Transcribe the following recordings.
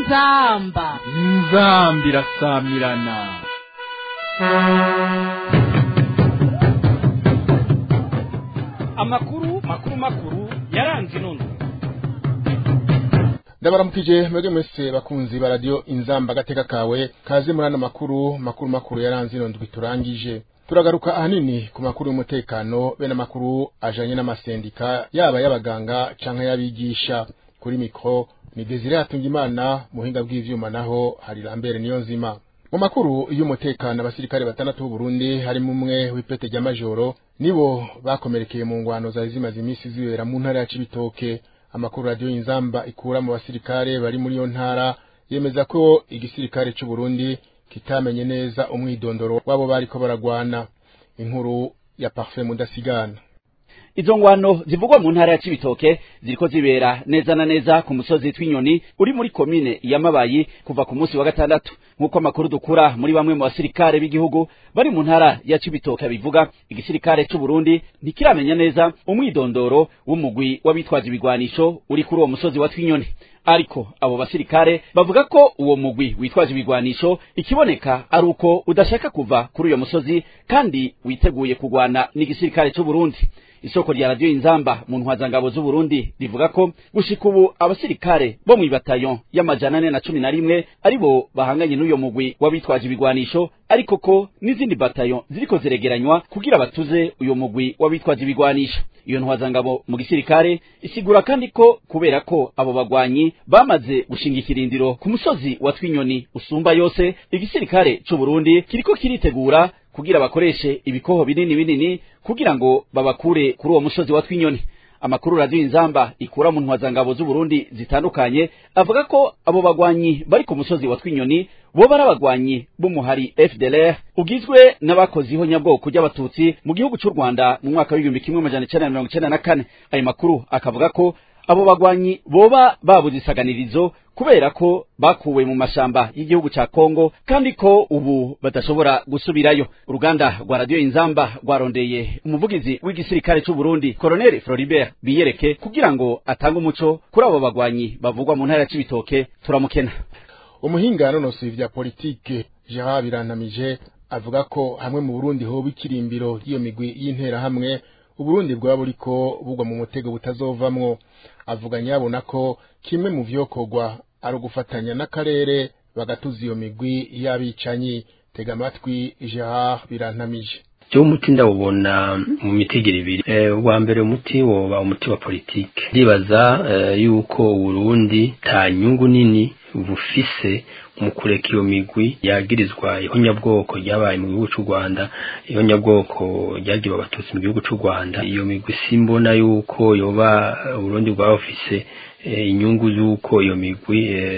inzamba inzambi irasamirana amakuru makuru makuru yaranze inondo ndabaramukije mwebwe mwese bakunzi ba radio inzamba agateka kawe kaze muri ano makuru makuru makuru yaranze ino ndwi turangije turagaruka ahanini ku makuru y'umutekano be n'amakuru ajanye n'amasendika yaba y'abaganga canke y'abigisha kuri mikro ni Desire Hatungimana muhinga bw'ivyuma naho hari Lambert Niyonzima mu makuru y'umutekano abasirikare batandatu b'u Burundi harimo umwe w'ipete rya majoro nibo bakomerekeye mu ngwano zari zimaze iminsi zibera mu ntara ya Cibitoke amakuru radio inzamba ikura mu basirikare bari muri iyo ntara yemeza ko igisirikare c'u Burundi kitamenye neza umwidondoro wabo bariko baragwana inkuru ya Parfait Mudasigana izo ngwano zivugwa mu ntara ya Cibitoke ziriko zibera neza na neza ku musozi tw'inyoni uri muri komine ya Mabayi kuva ku munsi wa gatandatu nk'uko amakuru dukura muri bamwe mu basirikare b'igihugu bari mu ntara ya Cibitoke bivuga igisirikare c'u Burundi ntikiramenya neza umwidondoro w'umugwi w'abitwaje ibigwanisho uri kuri uwo musozi wa twinyoni ariko abo basirikare bavuga ko uwo mugwi witwaje ibigwanisho ikiboneka ari uko udashaka kuva kuri uyo musozi kandi witeguye kugwana n'igisirikare c'u Burundi isoko rya radio inzamba mu ntwazangabo z'u Burundi rivuga ko gushika ubu abasirikare bo mu bataillon y'amajana ane na cumi na rimwe aribo bahanganye n'uyo mugwi w'abitwaje ibigwanisho ariko ko n'izindi bataillon ziriko ziregeranywa kugira batuze uyo mugwi w'abitwaje ibigwanisho iyo ntwazangabo mu gisirikare isigura kandi ko kubera ko abo bagwanyi bamaze gushinga ikirindiro ku musozi wa twinyoni usumba yose igisirikare c'u Burundi kiriko kiritegura kugira bakoreshe ibikoho binini binini kugira ngo babakure kuri uwo musozi wa twinyoni amakuru radio inzamba ikura mu ntwazangabo z'u Burundi zitandukanye avuga ko abo bagwanyi bari ku musozi wa twinyoni bo bari abagwanyi b'umuhari FDLR ugizwe n'abakoze ihonyabwoko ry'abatutsi mu gihugu c'u Rwanda mu mwaka w'igihumbi kimwe amajana icenda na mirongo icenda na kane ayo makuru akavuga ko abo bagwanyi boba babuze isaganirizo kubera ko bakuwe mu mashamba y'igihugu ca Kongo kandi ko ubu badashobora gusubirayo uruganda rwa radio inzamba rwarondeye umuvugizi w'igisirikare c'u Burundi Colonel Floribert Biyereke kugira ngo atange umuco kuri abo bagwanyi bavugwa mu ntara ya Cibitoke turamukena umuhinga yanonosoye ivya politike Gerard Birantamije avuga ko hamwe mu Burundi hoba ikirimbiro ry'iyo migwi y'intera hamwe Uburundi bwaba buriko bugwa mu mutego butazovamwo avuga nyabona ko kimwe mu vyokorwa ari ugufatanya n'akarere bagatuza iyo migwi y'abicanyi tega amatwi Gerard Birantamije cyo umuti ndawubona mu mitegero ibiri ubwa mbere umuti woba umuti wa politike ndibaza yuko Burundi ta nyungu nini bufise mu kureka iyo migwi yagirizwa ihonyabwoko ryabaye mu gihugu cy'u Rwanda ihonyabwoko ryagiwe abatutsi mu gihugu cy'u Rwanda iyo migwi simbona yuko yoba Burundi bwaba bufise inyungu z'uko iyo migwi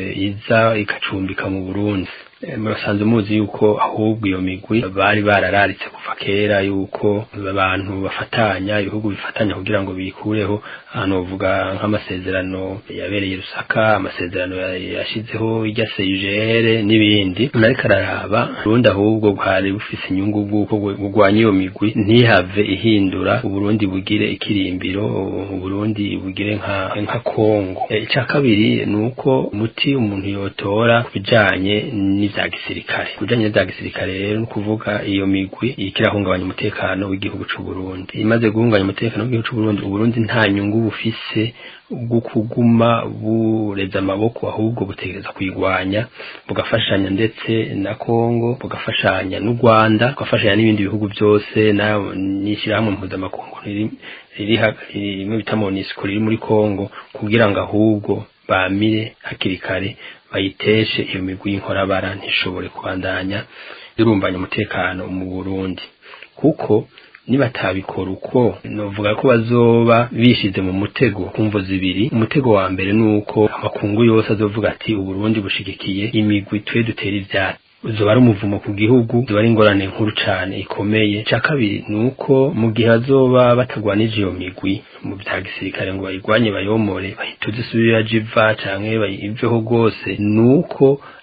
iza ikacumbika mu Burundi murasanze muzi yuko ahubwo iyo migwi bari barararitse kuva kera yuko abantu bafatanya ibihugu bifatanya kugira ngo bikureho hano bavuga nk'amasezerano yabereye Rusaka amasezerano yashizeho irya CIGR n'ibindi nariko araraba Burundi ahubwo bwari bufise inyungu bw'uko bugwanya iyo migwi ntihave ihindura Uburundi bugire ikirimbiro Uburundi bugire nka nka Kongo icya kabiri ni uko umuti umuntu yotora kubijanye n'ivya gisirikare kujanye n'ivya gisirikare rero ni kuvuga iyo migwi ikirahungabanya umutekano w'igihugu c'u Burundi imaze guhungabanya umutekano w'igihugu c'u Burundi Uburundi nta nyungu bufise bwo kuguma bureza amaboko ahubwo butegereza kuyigwanya bugafashanya ndetse na Kongo bugafashanya n'u Rwanda bugafashanya n'ibindi bihugu byose n'ishyirahamwe mpuzamakungu riri rimwe bita MONUSCO riri muri Kongo kugira ngo ahubwo bamire hakiri kare bayiteshe iyo migwi y'inkorabara ntishobore kubandanya irumbanya umutekano mu Burundi kuko nibatabikora uko novuga ko bazoba bishize mu mutego kumvo zibiri umutego wa mbere nuko amakungu yose azovuga ati uburundi bushigikiye imigwi twe dutera ivyatsi zoba ari umuvumo ku gihugu zoba ari ingorane nkuru cane ikomeye ca kabiri nuko mu gihe azoba batagwanije iyo migwi mu vya gisirikare ngo bayigwanye bayomore bahituze isubira jiva canke bayiveho rwose nuko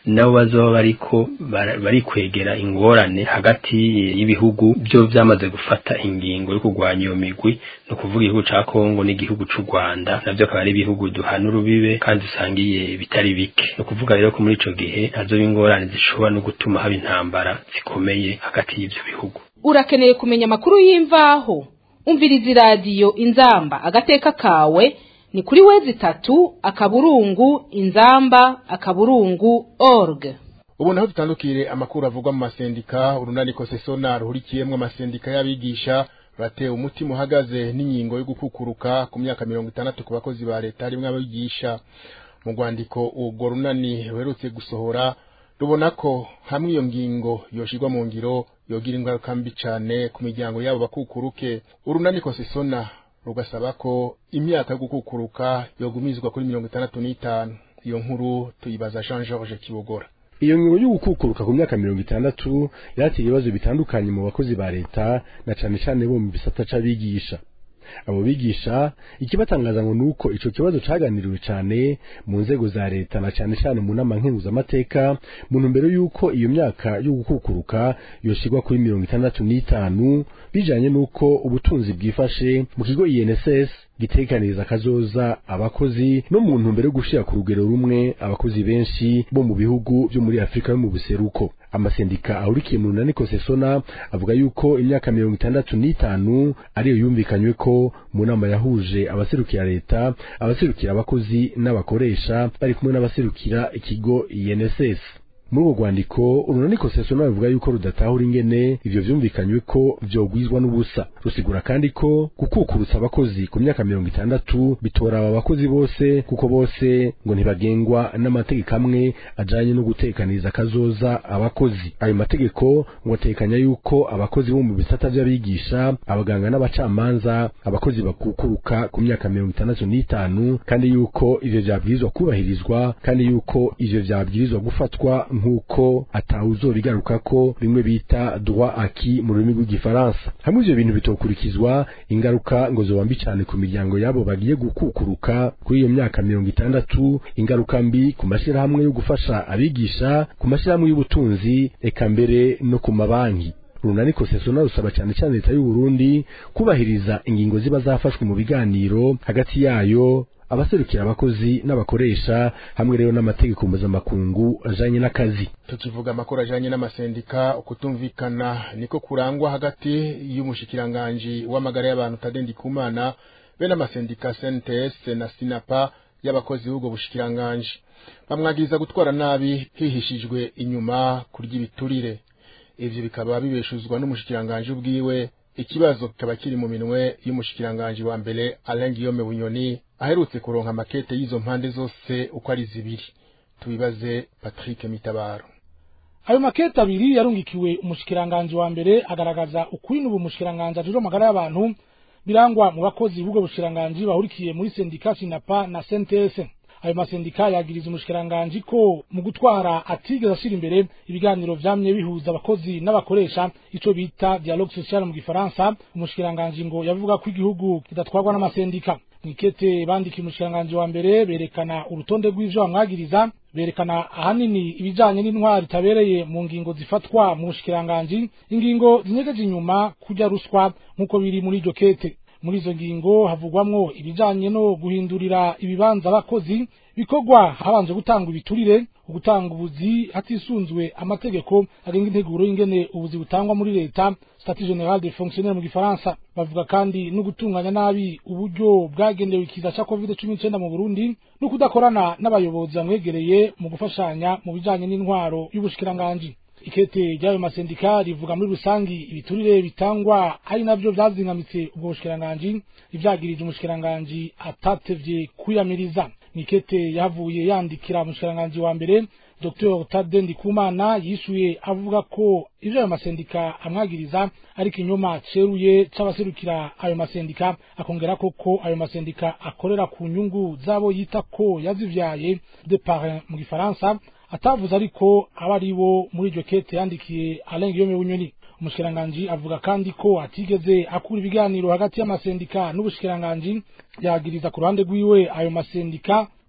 nabo bazoba bariko bari kwegera ingorane hagati y'ibihugu byo byamaze gufata ingingo yo kurwanya iyo migwi no kuvuga igihugu ca Kongo n'igihugu c'u Rwanda navyo akaba ari ibihugu duhana urubibe kandi usangiye bitari bike no kuvuga rero ko muri ico gihe hazoba ingorane zishobora no gutuma haba intambara zikomeye hagati y'ivyo bihugu urakeneye kumenya amakuru y'imvaho umviriza iradiyo inzamba agateka kawe ni kuri wezi itatu akaburungu inzamba akaburungu org ubu naho dutandukire amakuru avugwa mu masendika urunani kosesona ruhurikiyemwo amasendika y'abigisha ruratewe umutima uhagaze n'ingingo yo gukukuruka ku myaka mirongo itandatu ku bakozi ba leta harimwo abigisha mu rwandiko urwo runani ruherutse gusohora rubona ko hamwe iyo ngingo yoshirwa mu ngiro yogira ingaruka mbi cane ku miryango yabo bakukuruke urunani kosesona rugasaba ko imyaka yo gukukuruka yogumizwa kuri mirongo itandatu n'itanu iyo nkuru tuyibaza Jean Georges Kibogora iyo ngingo yo gukukuruka ku myaka mirongo itandatu yateye ibibazo bitandukanye mu bakozi ba leta na cane cane bo mu bisata c'abigisha abo bigisha ikibatangaza ngo nuko ico kibazo caganiriwe cane mu nzego za leta na cane cane mu nama nkenguzamateka mu ntumbero yuko iyo myaka yo gukukuruka yoshirwa kuri mirongo itandatu n'itanu bijanye nuko ubutunzi bwifashe mu kigo INSS gitekaniriza kazoza abakozi no mu ntumbero yo gushira ku rugero rumwe abakozi benshi bo mu bihugu byo muri Afrika yo mu buseruko amasendika ahurikiye mu runani kosesona avuga yuko imyaka mirongo itandatu n'itanu ariyo yumvikanywe ko mu nama yahuje abaserukira leta abaserukira abakozi n'abakoresha bari kumwe n'abaserukira ikigo INSS muri urwo rwandiko urunani kosesona bavuga yuko rudatahura ingene ivyo vyumvikanywe ko vyogwizwa n'ubusa rusigura kandi ko gukukurutsa abakozi ku myaka mirongo itandatu bitora aba bakozi bose kuko bose ngo ntibagengwa n'amategeko amwe ajanye no gutekaniriza kazoza abakozi ayo mategeko ngo atekanya yuko abakozi bo mu bisata vy'abigisha abaganga n'abacamanza abakozi bakukuruka ku myaka mirongo itandatu n'itanu kandi yuko ivyo vyabwirizwa kubahirizwa kandi yuko ivyo vyabwirizwa gufatwa nk'uko atawuzobigaruka ko bimwe bita droit acquis mu rurimi rw'igifaransa hamwe ivyo bintu bitokurikizwa ingaruka ngo zoba mbi cane ku miryango yabo bagiye gukukuruka kuri iyo myaka mirongo itandatu ingaruka mbi ku mashirahamwe yo gufasha abigisha ku mashirahamwe y'ubutunzi eka mbere no ku mabanki runani kosesona rusaba cyane cyane leta y'u Burundi kubahiriza ingingo ziba zafashwe mu biganiro hagati yayo abaserukira abakozi n'abakoresha hamwe rero n'amategeko mpuzamakungu ajanye n'akazi tukivuga amakuru ajanye n'amasendika ukutumvikana niko kurangwa hagati y'umushikiranganji w'amagara y'abantu Tadendi Kumana be n'amasendika CNTS na Sinapa y'abakozi b'ubwo bushikiranganji bamwagiriza gutwara nabi hihishijwe inyuma kurya ibiturire ivyo bikaba bibeshuzwa n'umushikiranganji ubwiwe ikibazo kikaba kiri mu minwe y'umushikiranganji wa mbere Alain Guillaume Bunyoni aherutse kuronka amakete y'izo mpande zose uko ari zibiri tubibaze Patrick Mitabaro ayo makete abiri yarungikiwe umushikiranganji wa mbere agaragaza ukwinu ubu mushikiranganji ajejwe amagara y'abantu birangwa mu bakozi b'ubwo bushikiranganji bahurikiye muri sendika Sinapa na CNTS ayo masendika yagiriza umushikiranganji ko mu gutwara atigeze ashira imbere ibiganiro vyamye bihuza abakozi n'abakoresha ico bita dialogue social mu gifaransa umushikiranganji ngo yavuga ko igihugu kidatwarwa n'amasendika mwikete bandikiye umushikiranganji wa mbere berekana urutonde rw'ivyo bamwagiriza berekana ahanini ibijanye n'intwari itabereye mu ngingo zifatwa mu bushikiranganji ingingo zinyegeje inyuma kurya ruswa nk'uko biri muri iryo kete muri izo ngingo havugwamwo ibijanye no guhindurira ibibanza abakozi bikorwa habanje gutanga ibiturire ugutanga ubuzi hatisunzwe amategeko agenga integuro y'ingene ubuzi butangwa muri leta statut general des fonctionnaires mu gifaransa bavuga kandi no gutunganya nabi uburyo bwagenewe ikiza ca covid 19 mu Burundi no kudakorana n'abayobozi bamwegereye mu gufashanya mu bijanye n'intwaro y'ubushikiranganji ikete ry'ayo masendika rivuga muri rusangi ibiturire bitangwa ari navyo vyazingamitse ubwo bushikiranganji ivyagirije umushikiranganji atatevye kwiyamiriza nikete yavuye yandikira umushikiranganji wa mbere Dr Tade Ndikumana yishuye avuga ko ivyo ayo masendika amwagiriza ari kinyoma ceruye c'abaserukira ayo masendika akongera ko ko ayo masendika akorera ku nyungu zabo yita ko yazivyaye de parrain mu gifaransa atavuze ariko aba ari bo muri iryo kete yandikiye Alain Guillaume Bunyoni umushikiranganji avuga kandi ko atigeze akura ibiganiro hagati y'amasendika n'ubushikiranganji yagiriza ku ruhande rwiwe ayo masendika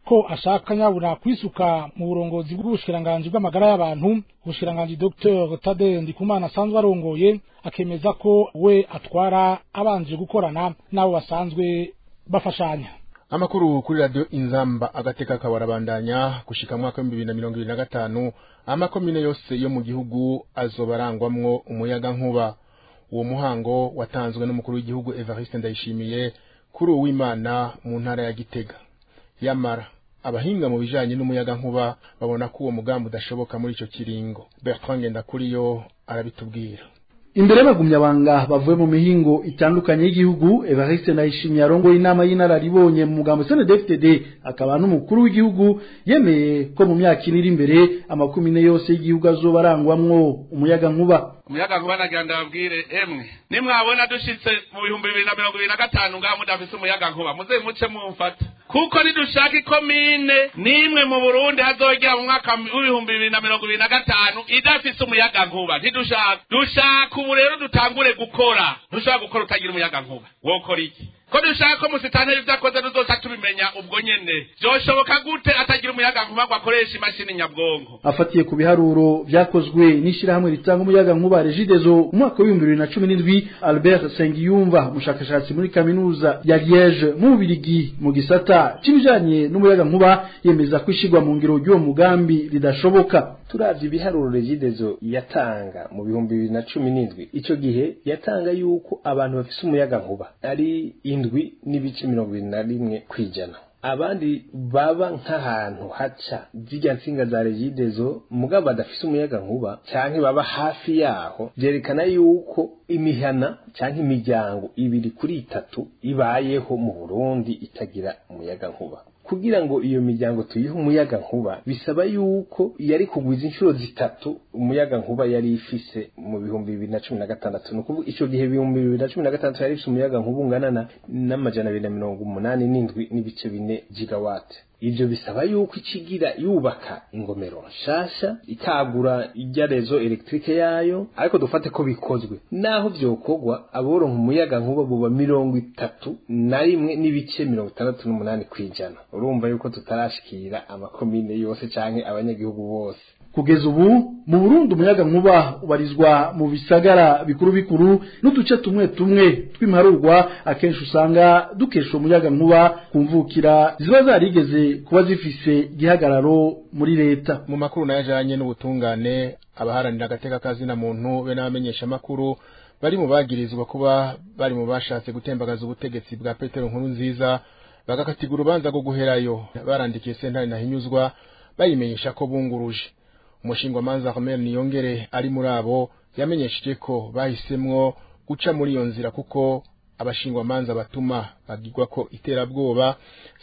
ko ashaka nyabura kwisuka mu burongozi bw'ubushikiranganji bw'amagara y'abantu ubushikiranganji Dr Tade Ndikumana asanzwe arongoye akemeza ko we atwara abanje gukorana n'abo basanzwe bafashanya amakuru kuri radio inzamba agateka kabarabandanya gushika mwaka wa 2025 amakomine yose yo mu gihugu azobarangwamwo umuyaga nkuba uwo muhango watanzwe n'umukuru w'igihugu Evariste Ndayishimiye kuri uwimana mu ntara ya Gitega yamara abahinga mu bijanye n'umuyaga nkuba babona ko uwo mugambi udashoboka muri ico kiringo Bertrand Ngendakuriyo arabitubwira imbere y'abagumyabanga bavuye mu mihingo itandukanye y'igihugu Evariste Ndayishimiye arongoye inama y'inararibonye mu mugambo CNDD-FDD akaba n'umukuru w'igihugu yemeye ko mu myaka iri imbere amakumine yose y'igihugu azoba arangwamwo umuyaga nkuba umuyaga nkuba nagira ndababwire emwe nimwabona dushitse mu bihumbi bibiri na mirongo ibiri na gatanu ngaho mudafise umuyaga nkuba muze muce mumfata kuko nidushaka ikomine nimwe mu burundi hazogera mu mwaka w'ibihumbi bibiri na mirongo ibiri na gatanu idafise umuyaga nkuba ntidushaka dushaka ubu rero dutangure gukora ntushobora gukora utagira umuyaga nkuba wokora iki ko dushaka ko musitanteri ibyo akoze tuzoca tubimenya ubwo nyene vyoshoboka gute atagira umuyaga nkuba ngo akoreshe imashini nyabwonko afatiye ku biharuro vyakozwe n'ishirahamwe ritanga umuyaga nkuba Regideso mu mwaka w'ibihumbi bibiri na cumi n'indwi Albert Sengiyumva umushakashatsi muri kaminuza ya Liege mu Bubirigi mu gisata c'ibijanye n'umuyaga nkuba yemeza ko ishigwa mu ngiro ry'uwo mugambi ridashoboka turavye ibiharuro Regideso yatanga mu bihumbi bibiri na cumi n'indwi ico gihe yatanga yuko abantu bafise umuyaga nkuba ari indwi n'ibice mirongo ibiri na rimwe kwijana abandi baba nk'ahantu haca zirya nsinga za regidezo mugabo badafise umuyaga nkuba canke baba hafi yaho vyerekana yuko imihana canke imiryango ibiri kuri itatu ibayeho mu Burundi itagira umuyaga nkuba kugira ngo iyo miryango tuyihe umuyaga nkuba bisaba yuko yari kugwiza inshuro zitatu umuyaga nkuba yari ifise mu bihumbi bibiri na cumi na gatandatu ni ukuvuga ico gihe ibihumbi bibiri na cumi na gatandatu yari ifise umuyaga nkuba ungana na n'amajana abiri na mirongo umunani n'indwi n'ibice bine gigawate ivyo bisaba yuko ikigira yubaka ingomero nshasha ikagura ijya rezo elektrike yayo ariko dufate ko bikozwe naho vyokorwa aboronka umuyaga nkuba buba mirongo itatu na rimwe n'ibice mirongo itandatu n'umunani kwijana urumva yuko tutarashikira amakomine yose canke abanyagihugu bose kugeza ubu mu Burundi umuyaga nkuba ubarizwa mu bisagara bikuru bikuru n'uduce tumwe tumwe tw'imarurwa akenshi usanga dukesha umuyaga nkuba kumvukira ziba zarigeze kuba zifise gihagararo muri leta mu makuru nayajanye n'ubutungane abaharanira agateka kazina muntu be n'abamenyesha makuru bari mu bagirizwa kuba bari mu bashatse gutembagaza ubutegetsi bwa Petero nkuru nziza bagakatigura urubanza rwo guherayo barandikiye sentare nahinyuzwa bayimenyesha ko bunguruje umushingwamanza Ahmed Niyongere ari muri abo yamenyesheje ko bahisemwo guca muri iyo nzira kuko abashingwamanza batuma bagirwa ko iterabwoba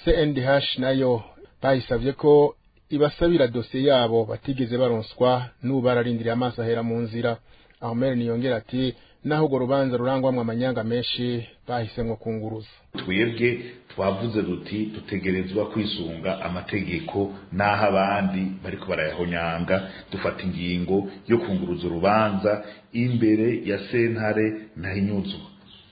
CNDH nayo bahisavye ko ibasabira dosiye yabo batigeze baronswa n'ubu bararindiriye amaso ahera mu nzira Ahmed Niyongere ati naho urwo rubanza rurangwamwo amanyanga menshi bahisemwo kunguruza twebwe twavuze duti dutegerezwa kwisunga amategeko n'aho abandi bariko barayahonyanga dufata ingingo yo kunguruza urubanza imbere ya sentare ntahinyuzwa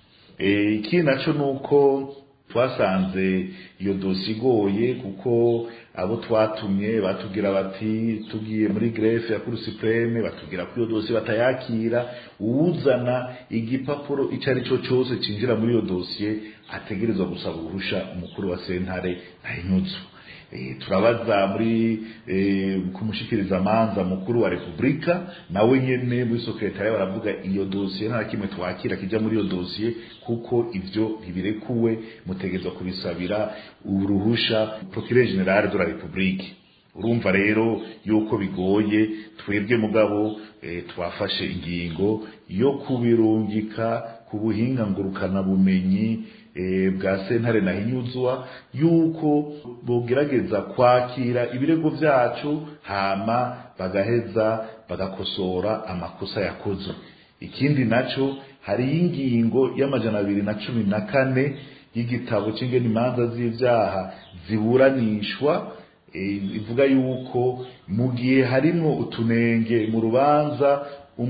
ikindi naco nuko twasanze iyo dosi igoye kuko abo twatumye batubwira bati tugiye muri grefe ya kuri supreme batubwira ko iyo dosi batayakira uwuzana igipapuro ico ari cyo cyose cinjira muri iyo dosiye ategerezwa gusaba uruhusha umukuru wa sentare ntahinyuzwa turabaza muri kumushikiriza amanza mukuru wa repubulika nawe nyene muri sekretariya baravuga iyo dosiye nta kimwe twakira kijya muri iyo dosiye kuko ivyo ntibirekuwe mutegerezwa kubisabira uruhusha procureur general de la republique urumva rero yuko bigoye twebwe mugabo e, twafashe ingingo yo kubirungika ku buhinga ngurukana bumenyi bwa sentare nahinyuzwa yuko bogerageza kwakira ibirego vyacu hama bagaheza bagakosora amakosa yakozwe ikindi naco hari ingingo y'amajana abiri na cumi na kane y'igitabo c'ingene imanza z'ivyaha ziburanishwa ivuga yuko mu gihe harimwo utunenge mu rubanza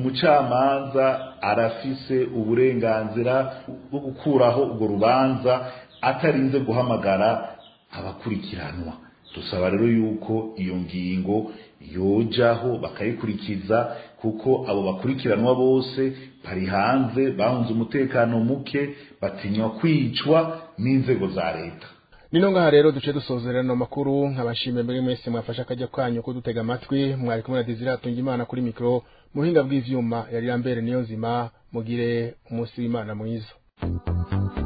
umucamanza arafise uburenganzira bwo gukuraho urwo rubanza atarinze guhamagara abakurikiranwa dusaba rero yuko iyo ngingo yojaho bakayikurikiza kuko abo bakurikiranwa bose bari hanze bahunze umutekano muke batinywa kwicwa n'inzego za leta nino ngaha rero duce dusozerera no makuru nkabashimiye mbere mwese mwafasha akajya kwanyu kudutega amatwi mwari kumwe na Desire Atungimana kuri mikro muhinga bw'ivyuma yari yambere niyo nzima mugire umunsi w'Imana mwiza